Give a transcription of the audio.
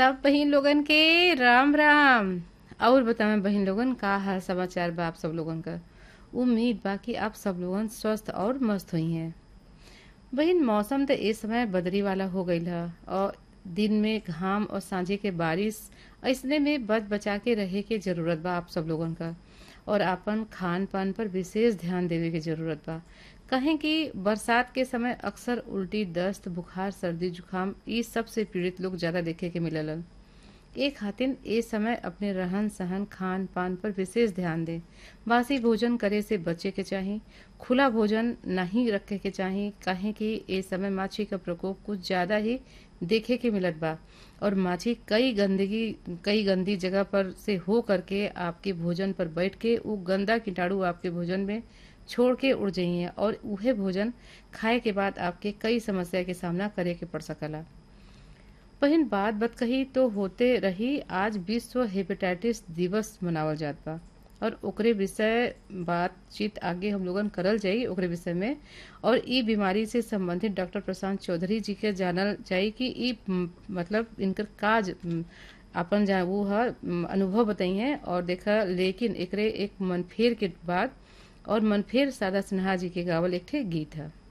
सब बहिन लोगन के राम राम और बतावे बहिन लोगन का हाल समाचार बा आप सब लोगन का उम्मीद बा कि आप सब लोगन स्वस्थ और मस्त हुई हैं बहिन मौसम तो इस समय बदरी वाला हो गईल है और दिन में घाम और सांझे के बारिश ऐसने में बच बचा के रहे के जरूरत बा आप सब लोगन का और अपन खान पान पर विशेष ध्यान देवे के जरूरत बा कहें कि बरसात के समय अक्सर उल्टी दस्त बुखार सर्दी जुकाम ई सब से पीड़ित लोग ज्यादा देखे के मिललन ए खातिर ए समय अपने रहन सहन खान पान पर विशेष ध्यान दें बासी भोजन करे से बचे के चाही खुला भोजन नहीं रखे के चाही काहे कि ए समय माछी का प्रकोप कुछ ज्यादा ही देखे के मिलत बा और माछी कई गंदगी कई गंदी जगह पर से हो करके आपके भोजन पर बैठ के वो गंदा कीटाणु आपके भोजन में छोड़ के उड़ जाइए और उहे भोजन खाए के बाद आपके कई समस्या के सामना करे के पड़ सकला बहिन बात बत कही तो होते रही आज विश्व हेपेटाइटिस दिवस मनावल जात बा और ओकरे विषय बातचीत आगे हम लोगन करल जाई ओकरे विषय में और ई बीमारी से संबंधित डॉक्टर प्रशांत चौधरी जी के जानल जाई कि ई म, मतलब इनकर काज म, अपन जा वो है अनुभव बताई हैं और देखा लेकिन एकरे एक मनफेर के बाद और मनफेर सादा सिन्हा जी के गावल एक ठे गीत है